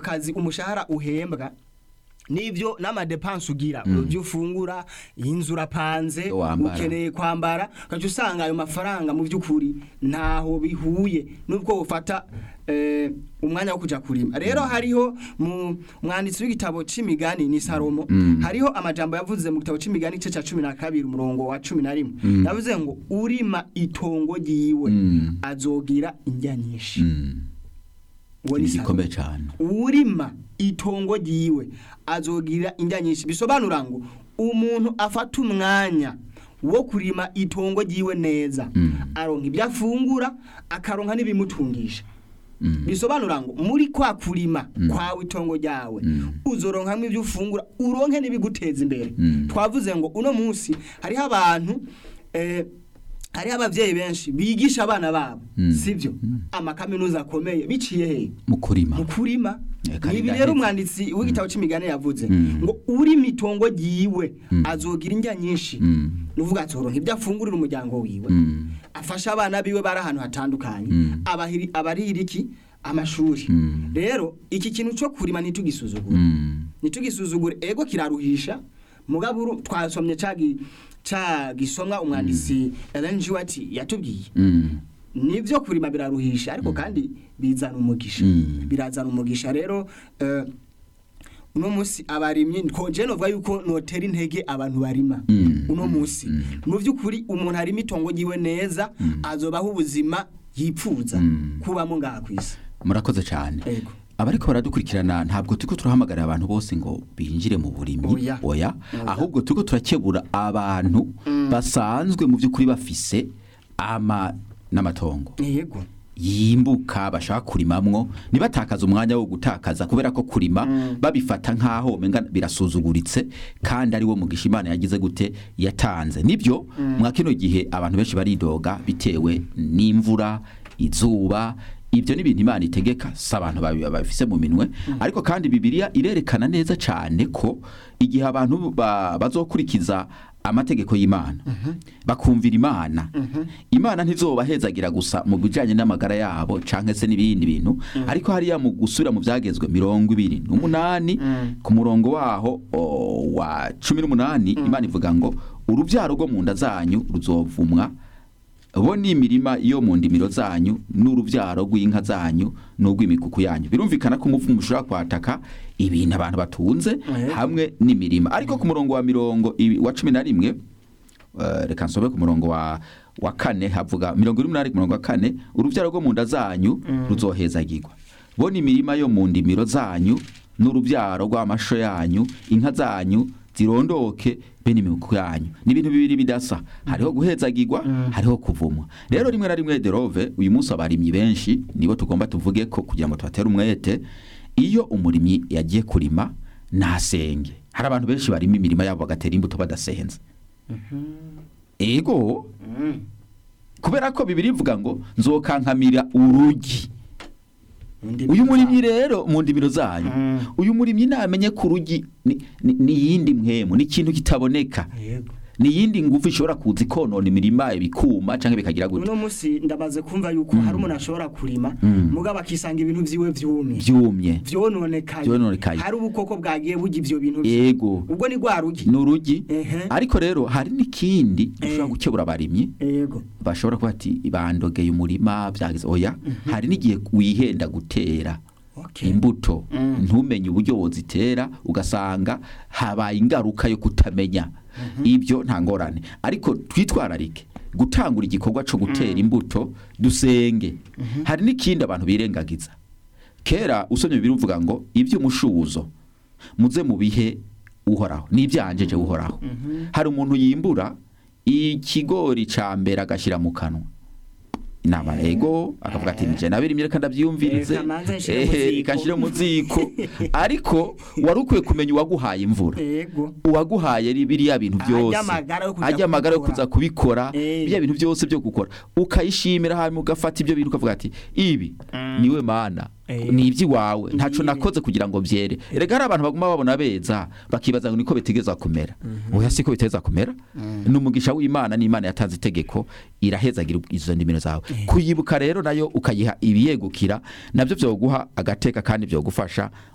kazi umushahara uhembwa nivyo n'amadepanse ugira ibyo ufungura inzu urapanze Wambara. ukeneye kwambara ukaca usanga ayo mafaranga mu by'ukuri ntaho bihuye nubwo ufata eh, umwanya wo kuja kurima rero hariho mu mwanditsi w'igitabo c'imigani ni salomo hariho amajambo yavuze mu gitabo c'imigani igice ca cumi na kabiri umurongo wa cumi na rimwe yavuze ngo urima itongo ryiwe Mm. azogira indya nyinshi Mm. Uwo ni ni Salomo gikomeye cyane urima itongo ryiwe azogira indya nyinshi bisobanura ngo umuntu afata umwanya wo kurima itongo ryiwe neza Mm. aronka ibyo afungura akaronka n'ibimutungisha Mm. bisobanura ngo muri kwa kurima kwawe itongo ryawe Mm. uzoronkamwo ibyo ufungura uronke n'ibiguteza imbere Mm. twavuze ngo uno munsi hariho abantu eh, hariho abavyeyi benshi bigisha abana babo Mm. sivyo amakaminuza akomeye biciye hehe mu kurima mu kurima Eh, kandi ibi ndahetse. rero umwanditsi w'igitabo c'imigani yavuze Mm. ngo urima itongo ryiwe Mm. azogira indya nyinshi Mm. nuvuga azoronka ibyo afungurira umuryango wiwe Mm. afasha abana biwe bari ahantu hatandukanye Mm. abahiri- abarira iki amashuri Mm. rero iki kintu cyo kurima ntitugisuzugure Mm. ntitugisuzugure ego kiraruhisha mugabo uru- twasomye ca gi- ca gisomwa umwanditsi Ellen G. White yatubwiye Mm. nivyo kurima biraruhisha ariko kandi bizana umugisha Mm. birazana umugisha rero eh, uno munsi abarimyi koje novuga yuko notera intege abantu barima Mm. uno munsi mu by'ukuri umuntu arima itongo ryiwe neza azobaho ubuzima yipfuza Mm. kubamo ngaha ku isi murakoze cyane Ego. abariko baradukurikirana ntabwo turiko turahamagarira abantu bose ngo binjire mu burimyi Oya. oya Oya. ahubwo turiko turakebura abantu basanzwe mu by'ukuri bafise ama n'amatongo yego yimbuka bashaka kurimamwo ntibatakaze umwanya wo gutakaza kubera ko kurima babifata nk'aho umenga birasuzuguritse kandi ari wo mugisha imana yagize gute yatanze nibyo mwa kino gihe abantu benshi baridoga bitewe n'imvura izuba ibyo ni ibintu imana itegeka si abantu babi- babifise mu minwe ariko kandi bibiliya irerekana neza cyane ko igihe abantu ba- bazokurikiza amategeko y'imana bakumvira imana imana ntizobahezagira gusa mu bijyanye n'amagara yabo cyangwa se n'ibindi bintu ariko hariya mu gusubira mu byagezwe mirongo ibiri n'umunani ku murongo waho o, wa cumi n'umunani imana ivuga ngo urubyaro rwo mu nda zanyu ruzovumwa bo ni imirima yo mu ndimiro zanyu n'urubyaro rw'inka zanyu n'urw'imikuku yanyu birumvikana ko umuvumo ushobora kwataka ibintu abantu batunze Eh. hamwe n'imirima ariko ku murongo wa mirongo ibi- wa cumi na rimwe eh, reka nsobe ku murongo wa wa kane havuga mirongo ine n'umunani ku murongo wa kane urubyaro rwo mu nda zanyu ruzohezagirwa bo ni imirima yo mu ndimiro zanyu n'urubyaro rw'amasho yanyu inka zanyu zirondoke bene imikuku yanyu ni ibintu bibiri bidasa hariho guhezagirwa hariho kuvumwa rero rimwe na rimwe derove uyu munsi abarimyi benshi nibo tugomba tuvuge ko kugira ngo tubatere umwete iyo umurimyi yagiye kurima ntasenge hari abantu benshi barima imirima yabo bagatera imbuto badasenze ego kubera ko bibiri ivuga ngo nzokankamira urugi uyu murimyi rero mu ndimiro zanyu Mm. uyu murimyi namenye ko urugi ni- ni ni iyindi mwemu ni ikintu kitaboneka yego ni iyindi ngufu ishobora kuza ikonona imirima ibikuma cyangwa bikagira gutya uno munsi ndamaze kumva yuko hari umuntu ashobora kurima Mm. mugabo akisanga ibintu vyiwe vyumye byumye vyononekaye Vyononekaye. hari ubukoko bwagiye burya ivyo bintu vye. yego ubwo ni rwa rugi ni urugi Ehe. ariko rero hari n'ikindi Eh. ushobora gukebura abarimyi yego bashobora kuba ati bandogeye umurima byagize oya hari n'igihe wihenda gutera okay imbuto Mm. ntumenye uburyo wozitera ugasanga habaye ingaruka yo kutamenya ibyo nta ngorane ariko twitwararike gutangura igikorwa cyo gutera imbuto dusenge hari n'ikindi abantu birengagiza kera usomye biruvuga ngo iby'umushuzo muze mu bihe uhoraho n'ibyanjeje uhoraho hari umuntu yimbura ikigori cya mbere agashyira mu kanwa inama ego akavuga ati nije nabirimye reka ndabyiyumvirize Reka manze nshire mu ehe ziko." ikashyire mu ziko ariko wari ukwiye kumenya uwaguhaye imvura yego uwaguhaye ri- biriya bintu Ajya byose amagara yo kuza ajya amagara yo kubikora. kuza kubikora Eh. biriya bintu byose byo gukora ukayishimira hanyuma ugafata ibyo bintu ukavuga ati ibi niwe mana Eh. ni iby'iwawe ntaco Ngibi. nakoze kugira ngo byere erega hari abantu baguma babona beza bakibaza ngo niko bitegeza kumera oya siko biteza kumera ni umugisha w'imana n'imana yatanze itegeko irahezagira izo ndimiro zawe kuyibuka rero nayo ukayiha ibiyegukira nabyo byoguha agateka kandi byogufasha